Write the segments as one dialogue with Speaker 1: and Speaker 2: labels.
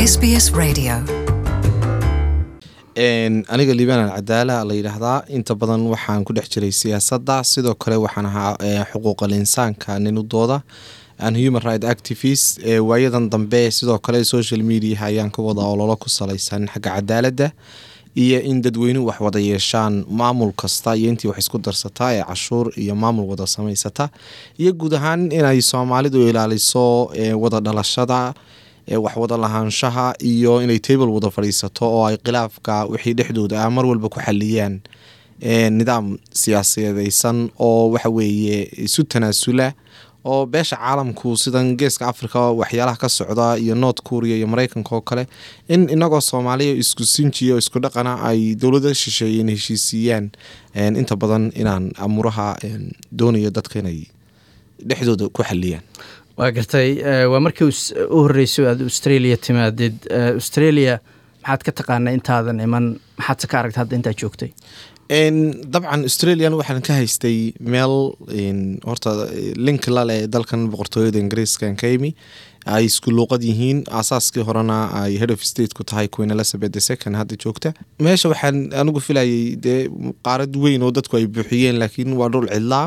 Speaker 1: SBS Radio.
Speaker 2: aniga liibaan alcadaala la yidhaahdaa inta badan waxaan ku dhex jiray siyaasadda sidoo kale waxaan ahaa xuquuqal insaanka ninudooda an human right activist waayadan dambe sidoo kale social mediaha ayaan ka wada ololo ku salaysan xagga cadaaladda iyo in dadweynuhu wax wada yeeshaan maamul kasta iyo intii wax isku darsataa ee cashuur iyo maamul wada samaysata iyo guud ahaan inay soomaalidu ilaaliso wada dhalashada wax wada lahaanshaha iyo inay table wada fadhiisato oo ay khilaafka wixii dhexdooda ah mar walba ku xaliyaan nidaam siyaasadeysan oo waxa weeye isu tanaasula oo beesha caalamku sidan geeska africa waxyaalaha ka socda iyo north korea iyo mareykanka oo kale in inagoo soomaaliya isku sinjiya oo isku dhaqana ay dowlada shisheeyeen heshiisiiyaan inta badan inaan amuraha doonayo dadka inay dhexdooda ku xaliyaan
Speaker 3: waa gartay waa markii u horreysay aad australia timaadid australia maxaad ka taqaanaa intaadan iman maxaadse ka aragta hadda intaad joogtay
Speaker 2: dabcan australian waxaan ka haystay meel horta link laleh dalkan boqortooyada ingiriiska ka imi ay isku luuqad yihiin aasaaskii horena ay head of state ku tahay queen elizabeth the second hadda joogta meesha waxaan anigu filayay dee qaarad weyn oo dadku ay buuxiyeen laakiin waa dhul cidlaa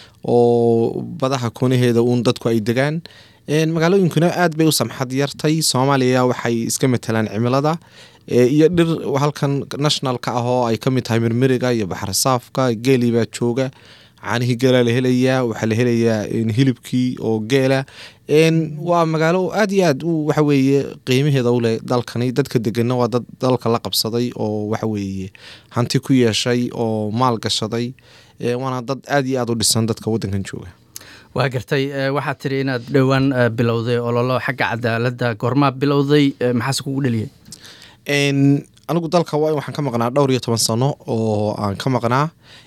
Speaker 2: oo badaha koonaheeda uun dadku ay degaan magaalooyinkuna aad bay u samxad yartay soomaaliya waxay iska matalaan cimilada iyo dhir halkan nationalka ah oo ay ka mid tahay mirmiriga iyo baxarsaafka geeli baa jooga caanihii geelaa la helayaa waxaa la helayaa hilibkii oo geela waa magaalo aad iyo aad u waxaweeye qiimaheeda uleh dalkani dadka degana waa dad dalka la qabsaday oo waxaweeye hanti ku yeeshay oo maal gashaday waana dad aad iyo aad u dhisan dadka wadankan jooga
Speaker 3: waa gartay waxaad tiri inaad dhowaan bilowday ololo xagga cadaaladda goormaa bilowday maxaase kugu dheliyay
Speaker 2: anigu dalka waa waxaan ka maqnaa dhowr iyo toban sano oo aan ka maqnaa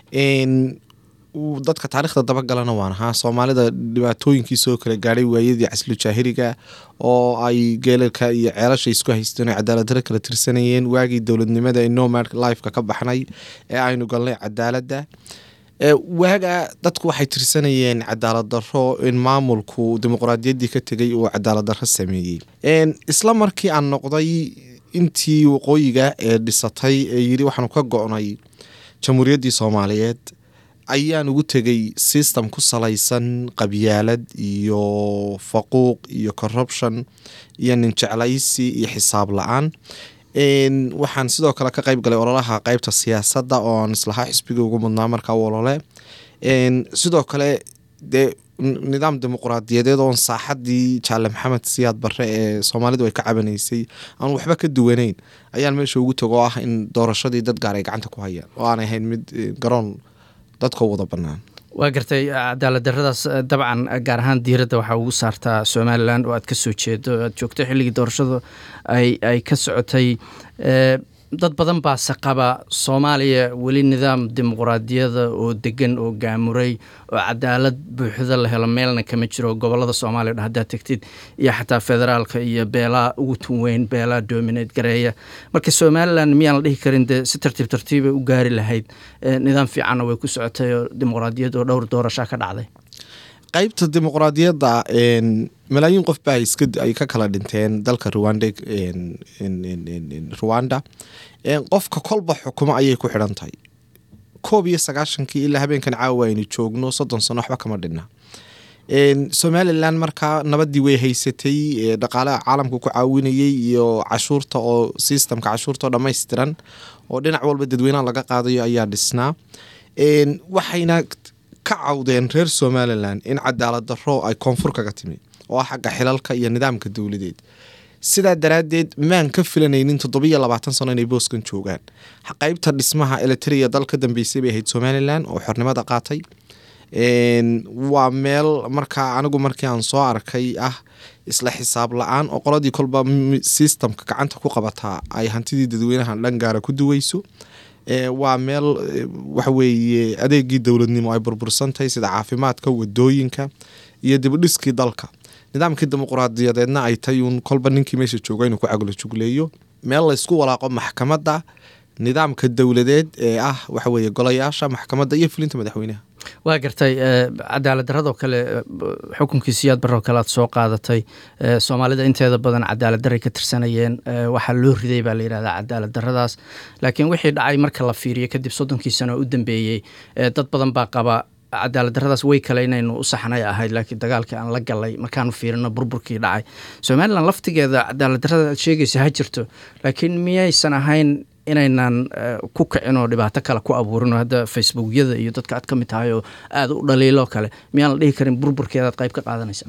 Speaker 2: dadka taarikhda dabagalana waan ahaa soomaalida dhibaatooyinkii soo kala gaadhay waayadii caslu jaahiriga oo ay geelalka iyo ceelasha isku haysteen oo cadaaladdarro kala tirsanayeen waagii dowladnimada ee nomad lifeka ka baxnay ee aynu galnay cadaaladda waaga dadku waxay tirsanayeen cadaalad daro in maamulku dimuqraadiyaddii ka tegay uu cadaalad daro sameeyey isla markii aan noqday intii waqooyiga ee dhisatay ee yiri waxaanu ka go-nay jamhuuriyaddii soomaaliyeed ayaan ugu tegay system ku salaysan qabyaalad iyo faquuq iyo corruption iyo ninjeclaysi iyo xisaab la-aan waxaan sidoo kale ka qayb galay ololaha qeybta siyaasadda oo aan islahaa xisbiga ugu mudnaa markaa olole sidoo kale dee nidaam dimuqraadiyadeed oon saaxadii jaale maxamed siyaad barre ee soomaalidu ay ka cabanaysay aan waxba ka duwaneyn ayaan meesha ugu tago oo ah in doorashadii dad gaar ay gacanta ku hayaan oo aanay ahayn mid garoon dadkoo wada bannaan
Speaker 3: waa gartay cadaalad daradaas dabcan gaar ahaan diiradda waxaa ugu saartaa somalilan oo aad ka soo jeedo aad joogto xilligii doorashadu ay ka socotay dad badan baase qaba soomaaliya weli nidaam dimuqraadiyada oo degan oo gaamuray oo cadaalad buuxda la helo meelna kama jiro gobolada soomaaliya dhan haddaad tegtid iyo xataa federaalka iyo beelaa ugu tun weyn beelaa dominate gareeya marka somalilan miyaan la dhihi karin dee si tartiib tartiibay u gaari lahayd nidaam fiicanna way ku socotay oo dimuqraadiyad oo dhowr doorashaa ka dhacday
Speaker 2: qaybta dimuqraadiyadda malaayiin qof baa ay ka kala dhinteen dalka rwanda rwanda qofka kolba xukumo ayay ku xidhan tahay koob iyo sagaashankii ilaa habeenkan caawa aynu joogno soddon sano waxba kama dhinna somalilan markaa nabadii way haysatay dhaqaalaha caalamka ku caawinayay iyo cashuurta oo systemka cashuurta oo dhammaystiran oo dhinac walba dadweynaha laga qaadayo ayaa dhisnaa waxayna ka cawdeen reer somalilan in cadaalad daro ay koonfur kaga timi oo ah xagga xilalka iyo nidaamka dowladeed sidaa daraaddeed maan ka filanaynin toddobiyo labaatan sano inay booskan joogaan qeybta dhismaha eliteria dal ka dambeysay bay ahayd somalilan oo xornimada qaatay waa meel markaa anigu markii aan soo arkay ah isla xisaab la-aan oo qoladii kolba systemka gacanta ku qabataa ay hantidii dadweynaha dhan gaara ku duweyso waa meel waxaweeye adeegii dowladnimo ay burbursantahay sida caafimaadka wadooyinka iyo dibudhiskii dalka nidaamkii dimuqraadiyadeedna ay tay uun kolba ninkii meesha jooga inuu ku caglo jugleeyo meel laysku walaaqo maxkamadda nidaamka dowladeed ee ah waxa weeye golayaasha maxkamadda iyo fulinta madaxweynaha
Speaker 3: waa gartay cadaalad daradoo kale xukunkii siyaad baroo kale aad soo qaadatay soomaalida inteeda badan cadaalad daray ka tirsanayeen waxaa loo riday baa la yidhahdaa cadaalad daradaas laakiin wixii dhacay marka la fiiriyo kadib soddonkii sano u dambeeyey dad badan baa qaba cadaalad daradaas way kale inaynu u saxnay ahayd laakiin dagaalkii aan la galay markaanu fiirino burburkii dhacay somalilan laftigeeda cadaalad darada aad sheegaysa ha jirto laakiin miyaysan ahayn inaynan ku kicin oo dhibaato kale ku abuurin oo hadda facebookyada iyo dadka aad ka mid tahay oo aada u dhaliilo kale miyaan la dhihi karin burburkeedaad qayb ka qaadanaysa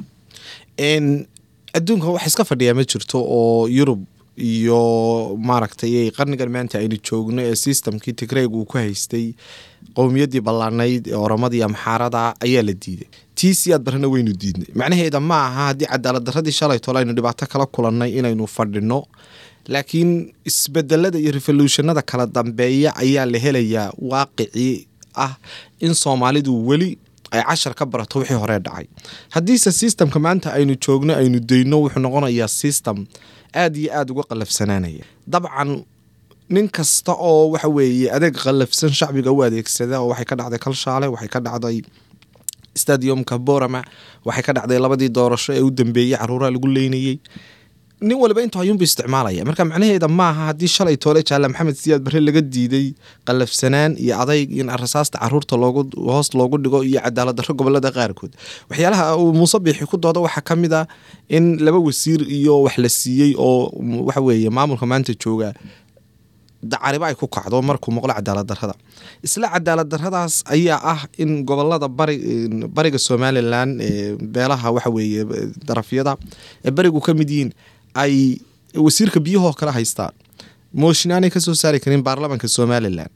Speaker 2: adduunka wax iska fadhiyaa ma jirto oo yurub iyo maaragtay qarnigan maanta aynu joogno ee systemkii tigreeg uu ku haystay qowmiyaddii ballaanayd ee oramadii amxaarada ayaa la diiday tii siyaad barrena waynu diidnay macnaheeda ma aha haddii cadaalad darradii shalay tole aynu dhibaato kala kulannay inaynu fadhino laakiin isbedelada iyo revolutionada kala dambeeya ayaa la helayaa waaqicii ah in soomaalidu weli ay cashar ka barato wixii horee dhacay haddiise systemka maanta aynu joogno aynu dayno wuxuu noqonayaa system aada iyo aada uga qalafsanaanaya dabcan nin kasta oo waxa weeye adeeg qalafsan shacbiga u adeegsada oo waxay ka dhacday kalshaale waxay ka dhacday stadiumka borama waxay ka dhacday labadii doorasho ee u dambeeyey caruuraha lagu leynayey nin waliba intu ayuunba isticmaalaya marka macnaheeda maaha haddii shalay toole jaale maxamed siyaad barre laga diiday qalafsanaan iyo adayg in rasaasta caruurta loogu hoos loogu dhigo iyo cadaalad darro gobolada qaarkood waxyaalaha uu muuse biixi ku dooda waxaa ka mid a in laba wasiir iyo wax la siiyey oo waxa weeye maamulka maanta jooga dacariba ay ku kacdo markuu maqlo cadaalad darrada isla cadaalad darradaas ayaa ah in gobolada bari bariga somalilan ee beelaha waxa weeye darafyada ee barigu ka mid yihiin ay wasiirka biyahoo kale haystaan mooshin aanay kasoo saari karin baarlamanka somalilan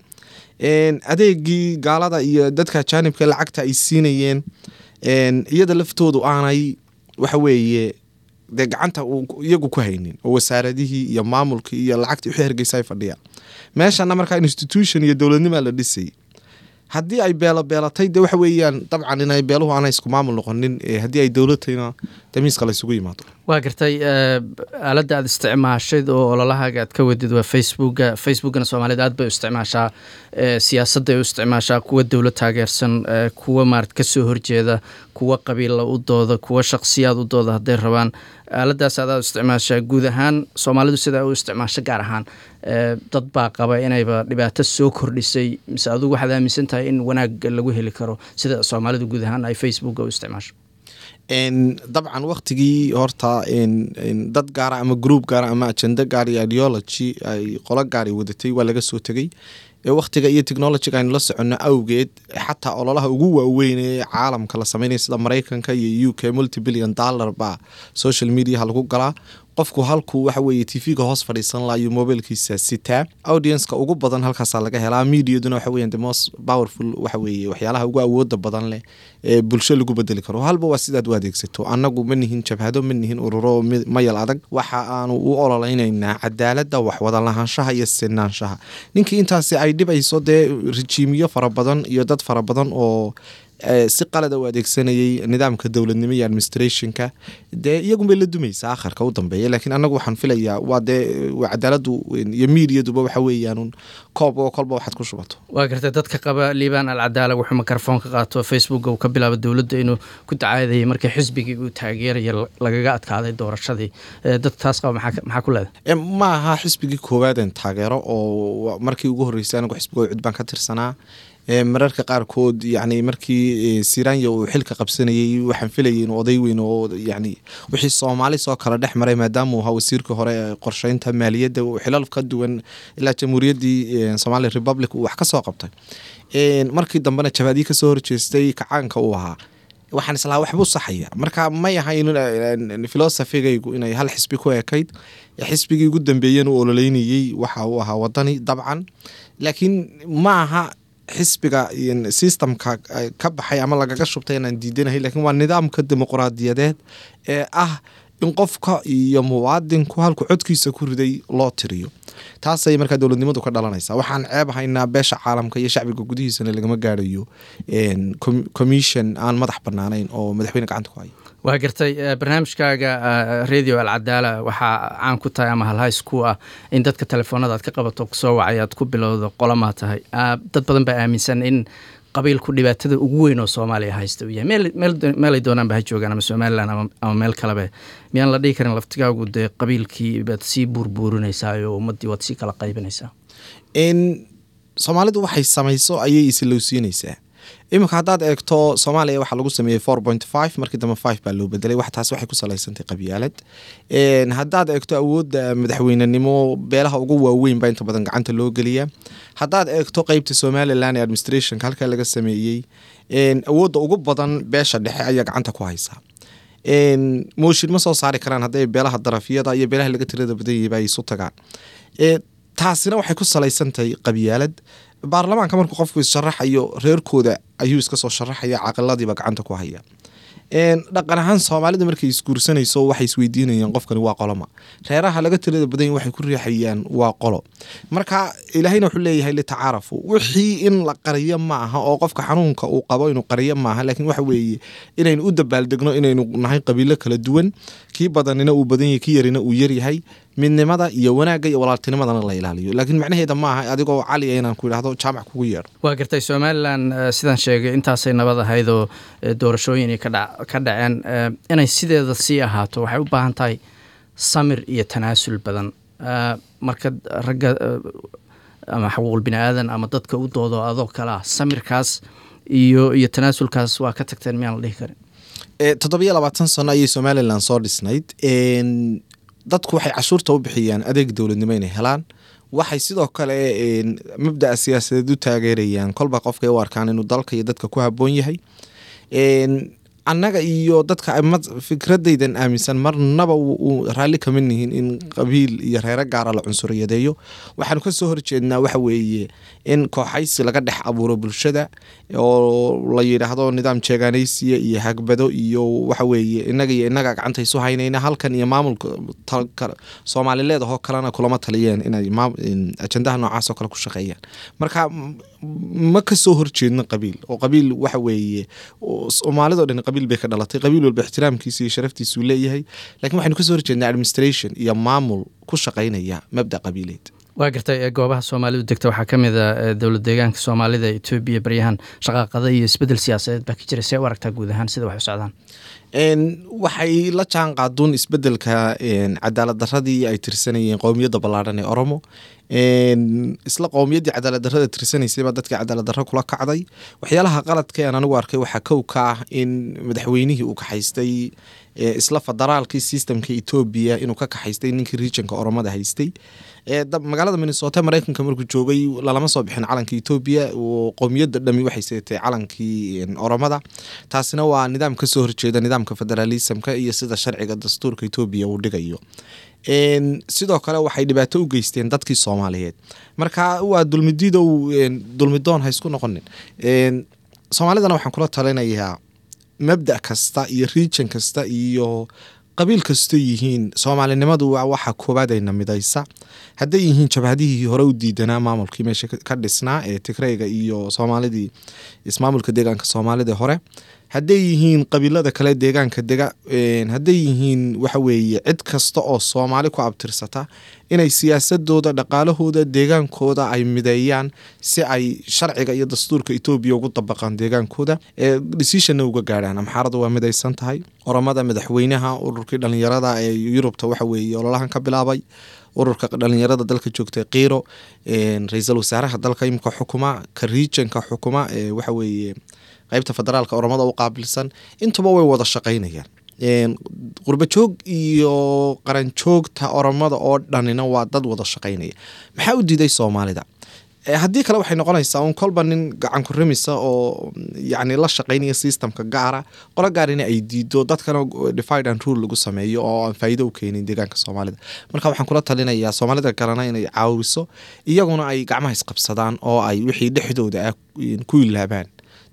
Speaker 2: adeegii gaalada iyo dadka jaanibka lacagta ay siinayeen iyada laftoodu aanay waxa weeye dee gacanta iyagu ku haynin oo wasaaradihii iyo maamulkii iyo lacagtii wixii hargeysa ay fadhiyaan meeshana markaa institution iyo dowladnimaa la dhisayay haddii ay beelo beelatay de waxa weeyaan dabcan inay beeluhu aanay isku maamul noqonin haddii ay dowladtayna damiiska la isugu yimaado
Speaker 3: waa gartay aaladda aad isticmaashayd oo ololahaaga aad ka wadid waa facebooka facebookana soomaalida aad bay u isticmaashaa siyaasadday u isticmaashaa kuwa dowlad taageersan kuwa maarad kasoo horjeeda kuwa qabiilla u dooda kuwa shakhsiyaad u dooda hadday rabaan aaladaas aad aad u isticmaashaa guud ahaan soomaalidu sidaa u isticmaasho gaar ahaan dad baa qaba inayba dhibaato soo kordhisay mise adugu waxaad aaminsan tahay in wanaag lagu heli karo sida soomaalidu guud ahaan ay facebooka u isticmaasho
Speaker 2: dabcan waktigii horta dad gaara ama group gaara ama agenda gaar iyo ideology ay qolo gaari wadatay waa laga soo tegay waktiga iyo technologyga aynu la soconno awgeed xataa ololaha ugu waaweyn ee caalamka la sameynaya sida mareykanka iyo u k multibillion dollar baa social mediaha lagu galaa qofku halkuu waxa weeye tv-ga hoos fadhiisan laha iyo mobilkiisa sitaa audienceka ugu badan halkaasaa laga helaa mediaduna waxa weyan the most powerful waxa weeye waxyaalaha ugu awooda badan leh ee bulsho lagu bedeli karo halba waa sidaad u adeegsato annagu ma nihin jabhado ma nihin ururo mayal adag waxa aanu u ololeynaynaa cadaaladda waxwada lahaanshaha iyo sinaanshaha ninkii intaasi ay dhibayso dee rejiimiyo fara badan iyo dad fara badan oo si qalada u adeegsanayay nidaamka dowladnimo iyo administrationka dee iyagunbay la dumaysa akharka u dambeeya laakiin anagu waxaan filayaa waa dee cadaaladu iyo miidiyaduba waxa weeyaan koob oo kolba waxaad ku shubato
Speaker 3: waa gartay dadka qaba liibaan alcadaala wuxuu mikrofon ka qaato facebooka uu ka bilaabo dowladda inuu ku dacaadayay markii xisbigii uu taageeraya lagaga adkaaday doorashadii dad taas qaba maxaa ku leedahay
Speaker 2: ma aha xisbigii koowaadeen taageero oo markii ugu horreysay anigu xisbiga cud baan ka tirsanaa mararka qaarkood yani markii siranya uu xilka qabsanayay waxaan filayay in oday weyn oo yani wixii soomaali soo kala dhex maray maadaama uu ahaa wasiirka hore ee qorsheynta maaliyadda uu xilal ka duwan ilaa jamhuuriyaddii somali republic uu wax ka soo qabtay markii dambena jabaadii kasoo horjeestay kacaanka uu ahaa waxaan islahaa waxbuu saxaya marka may ahayn filosofigaygu inay hal xisbi ku ekayd xisbigii ugu dambeeyana u ololeynayey waxa uu ahaa wadani dabcan laakiin ma aha xisbiga systemka ka baxay ama lagaga shubtay inaan diidanahay lakiin waa nidaamka dimuqraadiyadeed ee ah in qofka iyo muwaadinku halku codkiisa ku riday loo tiriyo taasay markaa dowladnimadu ka dhalanaysa waxaan ceeb haynaa beesha caalamka iyo shacbiga gudihiisana lagama gaarayo commission aan madax banaanayn oo madaxweyne gacanta ku hayo
Speaker 3: waa gartay barnaamijkaaga radio alcadaala waxaa caan ku tahay ama halhays ku ah in dadka telefoonada aad ka qabato kusoo wacay aad ku bilowdo qolamaa tahay dad badan baa aaminsan in qabiilku dhibaatada ugu weyn oo soomaaliya haysta uu yahay meelay doonaanba ha joogaan ama somalilan ama meel kalebe miyaan la dhihi karin laftigaagu dee qabiilkii baad sii buurbuurinaysaa oo ummaddii waad sii kala qaybinaysaa
Speaker 2: soomaalidu waxay samayso ayay isilowsiinaysaa iminka haddaad eegto soomaaliya waxaa lagu sameeyey four point five markii dambe five baa loo bedelay wax taas waxay ku salaysantay qabyaalad haddaad eegto awoodda madaxweynenimo beelaha ugu waaweyn baa inta badan gacanta loo geliyaa haddaad eegto qeybta somalilan ee administrationka halkaa laga sameeyey awoodda ugu badan beesha dhexe ayaa gacanta ku haysaa mooshin ma soo saari karaan hadday beelaha darafyada iyo beelaha laga tirada badan yahiba ay isu tagaan taasina waxay ku salaysantahay qabyaalad baarlamaanka markuu qofku issharaxayo reerkooda ayuu iska soo sharaxaya caqiladiiba gacanta ku haya dhaqan ahaan soomaalida markay isguursanayso waxay isweydiinayaan qofkani waa qoloma reeraha laga tirada badanya waxay ku riixayaan waa qolo marka ilaahayna wuxuu leeyahay litacaarafu wixii in la qariyo ma aha oo qofka xanuunka uu qabo inuu qariyo maaha laakiin waxa weeye inaynu u dabaaldegno inaynu nahay qabiilo kala duwan kii badanina uu badan yahay kii yarina uu yaryahay midnimada iyo wanaagga iyo walaaltinimadana la ilaaliyo laakiin macnaheeda maaha adigoo caliya inaan ku idhahdo jaamac kugu yeedho
Speaker 3: waa gartay somalilan sidaan sheegay intaasay nabad ahayd oo doorashooyin ka dhaceen inay sideeda sii ahaato waxay u baahan tahay samir iyo tanaasul badan marka ragga ama xaquuqul bini aadan ama dadka u doodo adoo kale ah samirkaas iyo iyo tanaasulkaas waa ka tagteen miyaan la dhihi karin
Speaker 2: toddobiyo labaatan sano ayay somalilan soo dhisnayd dadku waxay cashuurta u bixiyaan adeeg dowladnimo inay helaan waxay sidoo kale mabda'a siyaasadeed u taageerayaan kolba qofkay u arkaan inuu dalka iyo dadka ku haboon yahay annaga iyo dadka fikradaydan aaminsan marnaba raalli kama nihin in qabiil iyo reero gaara la cunsuriyadeeyo waxaanu ka soo horjeednaa waxa weeye in kooxaysi laga dhex abuuro bulshada oo la yidhaahdo nidaam jeegaanaysiya iyo hagbado iyo waxa weeye inaga iyo inaga gacanta isu haynayna halkan iyo maamulka soomaalileedahoo kalena kulama taliyeen inay ajandaha noocaasoo kale ku shaqeeyaan marka ma ka soo horjeedno qabiil oo qabiil waxa weeye soomaalidoo dhan qabiil bay ka dhalatay qabiil walba ixtiraamkiisa iyo sharaftiisuu leeyahay lakiin waxaynu kasoo horjeednaa administration iyo maamul ku shaqaynaya mabda qabiileed
Speaker 3: waa gartay goobaha soomaalidu degta waxaa ka mid a dowlad deegaanka soomaalida etoobiya baryahan shaqaaqada iyo isbedel siyaasadeed baa ka jira see u aragtaa guud ahaan sida wax u socdaan
Speaker 2: waxay la jaan qaaduun isbedelka cadaalad daradii ay tirsanayeen qowmiyadda ballaadhan ee oromo isla qowmiyaddii cadaalad darada tirsanaysayba dadkii cadaalad darro kula kacday waxyaalaha qaladka aan anigu arkay waxaa kow ka ah in madaxweynihii uu kaxaystay isla federaalkii systemka etoobiya inuu ka kaxaystay ninkii regionka oromada haystay magaalada minnesota mareykanka markuu joogay lalama soo bixin calanka etoobiya qowmiyadda dhami waxay seetay calankii oromada taasina waa nidaam kasoo horjeeda nidaamka federaalismka iyo sida sharciga dastuurka etoobiya uu dhigayo sidoo kale waxay dhibaato u geysteen dadkii soomaaliyeed marka waa dulmidiidow dulmidoon ha isku noqonin soomaalidana waxaan kula talinayaa mabda kasta iyo region kasta iyo qabiil kasto yihiin soomaalinimadu waa waxa koobaadayna midaysa hadday yihiin jabhadihii hore u diidanaa maamulkii meesha ka dhisnaa ee tigreyga iyo soomaalidii ismaamulka deegaanka soomaalida hore hadday yihiin qabiilada kale deegaanka dega hadday yihiin waxa weeye cid kasta oo soomaali ku abtirsata inay siyaasadooda dhaqaalahooda deegaankooda ay mideeyaan si ay sharciga iyo dastuurka etoobiya ugu dabaqaan deegaankooda ee deciisionna uga gaadhaan amxaarada waa midaysan tahay oromada madaxweynaha ururkii dhalinyarada ee yurubta waxa weeye ololahan ka bilaabay ururka dhalinyarada dalka joogta kiiro ra-iisul wasaaraha dalka imika xukuma ka regionka xukuma ee waxa weeye qeybta federaalka oromada u qaabilsan intuba way wada shaqaynayaan qurbajoog iyo qaranjoogta oromada oo dhanina waa dad wada shaqaynaya maxaa u diiday soomaalida haddii kale waxay noqonaysaa un kolba nin gacan ku rimisa oo yacni la shaqaynaya systemka gaara qolo gaarina ay diido dadkana divide and rule lagu sameeyo oo aan faa'iido u keenin deegaanka soomaalida marka waxaan kula talinayaa soomaalida kalena inay caawiso iyaguna ay gacmaha isqabsadaan oo ay wixii dhexdooda ah ku ilaabaan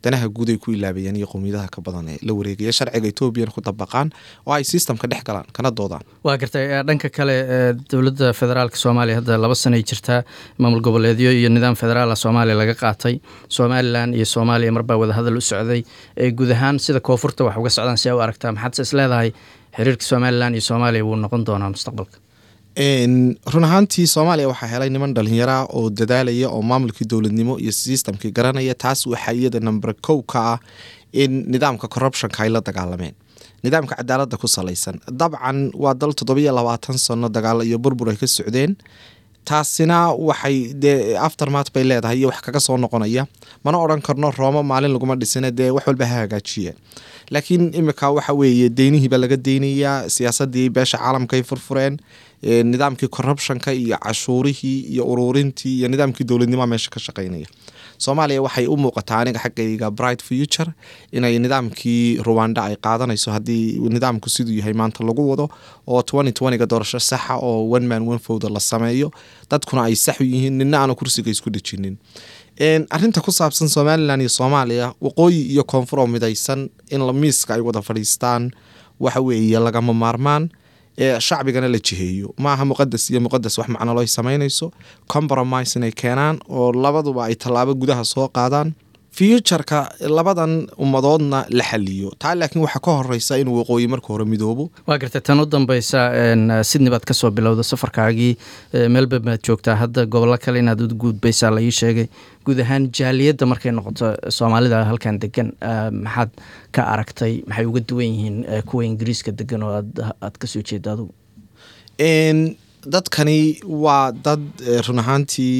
Speaker 2: danaha guud ay ku ilaabayaan iyo qowmiyadaha ka badan ee la wareegaya sharciga etoobiyana ku dabaqaan oo ay systemka dhex galaan kana doodaan
Speaker 3: waa gartay dhanka kale dowladda federaalka soomaaliya hadda laba sanay jirtaa maamul goboleedyo iyo nidaam federaala soomaaliya laga qaatay somalilan iyo soomaaliya marbaa wadahadal u socday guud ahaan sida koonfurta wax uga socdaan si a u aragtaa maxaadse is leedahay xiriirka somalilan iyo soomaaliya wuu noqon doonaa mustaqbalka
Speaker 2: run ahaantii soomaaliya waxaa helay niman dhalinyara oo dadaalaya oo maamulkii dowladnimo iyo systemkii garanaya taas waxaa iyada number kow ka ah in nidaamka corruptionka ay la dagaalameen nidaamka cadaalada ku salaysan dabcan waa dal toddobiyo labaatan sano dagaalo iyo burbur ay ka socdeen taasina waxay dee aftermat bay leedahay iyo wax kaga soo noqonaya mana odhan karno roomo maalin laguma dhisina dee wax walba ha hagaajiyeen laakiin imika waxa weeye deynihiibaa laga deynayaa siyaasadii beesha caalamka ay furfureen nidaamkii corruptionka iyo cashuurihii iyo ururintii iyo nidaamkii dowladnimoa meesha ka shaqeynaya soomaaliya waxay u muuqataa aniga xaggayga bright future inay nidaamkii ruwanda ay qaadanayso haddii nidaamku siduu yahay maanta lagu wado oo ga doorasho saxa oo one man one fowda la sameeyo dadkuna ay sax u yihiin nina aana kursiga isku dhejinin arinta ku saabsan somalilan iyo soomaaliya waqooyi iyo koonfur oo midaysan in miiska ay wada fadhiistaan waxa weeye lagama maarmaan shacbigana la jiheeyo maaha muqadas iyo muqadas wax macnalo ay samaynayso compromise inay keenaan oo labaduba ay tallaabo gudaha soo qaadaan futureka labadan ummadoodna la xaliyo taa laakiin waxaa ka horeysa inuu waqooyi marka hore midoobo
Speaker 3: waa gartay tan u dambeysa sidney baad kasoo bilowda safarkaagii melbourne baad joogtaa hadda gobollo kale inaad u guudbaysaa la ii sheegay guud ahaan jaaliyadda markay noqoto soomaalida halkan degan maxaad ka aragtay maxay uga duwan yihiin kuwa ingiriiska degan oo aad kasoo jeeda adugu
Speaker 2: dadkani waa dad run ahaantii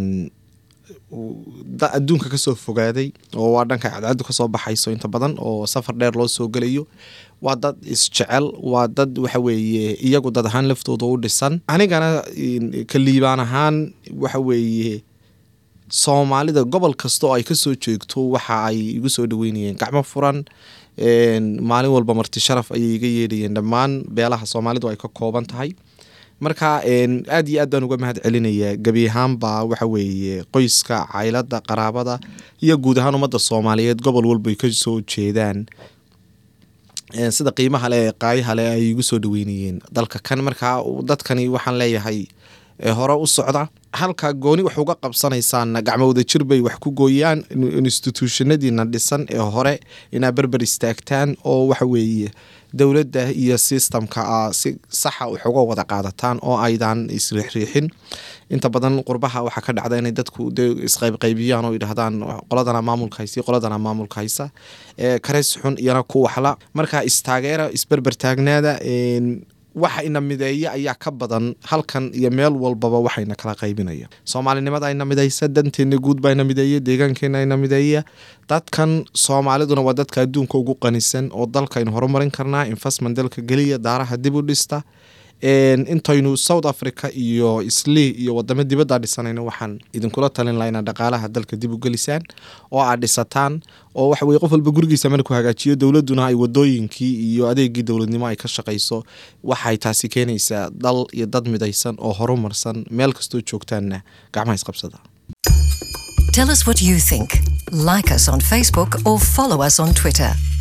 Speaker 2: adduunka kasoo fogaaday oo waa dhanka cadcadu kasoo baxayso inta badan oo safar dheer loo soo gelayo waa dad isjecel waa dad waxa weeye iyagu dad ahaan laftooda u dhisan anigana ka liibaan ahaan waxa weeye soomaalida gobol kasta oo ay kasoo jeegto waxa ay igu soo dhaweynayeen gacmo furan maalin walba marti sharaf ayay iga yeedhayeen dhammaan beelaha soomaalidu ay ka kooban tahay marka aad iyo aad baan uga mahad celinayaa gebi ahaanba waxa weeye qoyska caylada qaraabada iyo guud ahaan ummadda soomaaliyeed gobol walba ay kasoo jeedaan sida qiimaha le qaayaha le ay igu soo dhaweynayeen dalka kan markaa dadkani waxaan leeyahay hore u socda halka gooni wax uga qabsanaysaanna gacmo wadajir bay wax ku gooyaan instituushonadiina dhisan ee hore inaa berber istaagtaan oo waxa weeye dowladda iyo systemka si saxa wax uga wada qaadataan oo aydan isriixriixin inta badan qurbaha waxaa ka dhacda inay dadku de isqaybqaybiyaan oo yidhaahdaan qoladana maamulka haysa qoladana maamulka haysa kareys xun iyana ku waxla marka istaageera isberber taagnaada waxa ina mideeya ayaa ka badan halkan iyo meel walbaba waxayna kala qaybinaya soomaalinimada ayna midaysa danteena guud baa ina mideeya deegaankeena ayna mideeya dadkan soomaaliduna waa dadka adduunka ugu qanisan oo dalkaynu horumarin karnaa investment dalka geliya daaraha dib u dhista intaynu south africa iyo islii iyo wadamo dibadda dhisanayna waxaan idinkula talin laha inaad dhaqaalaha dalka dib u gelisaan oo aad dhisataan oo waxa weye qof walba gurigiisa marku hagaajiyo dowladuna ay wadooyinkii iyo adeegii dowladnimo ay ka shaqayso waxay taasi keenaysaa dal iyo dad midaysan oo horumarsan meel kastoo joogtaanna gacmaha isqabsada
Speaker 1: Tell us what you think. Like us on Facebook or follow us on Twitter.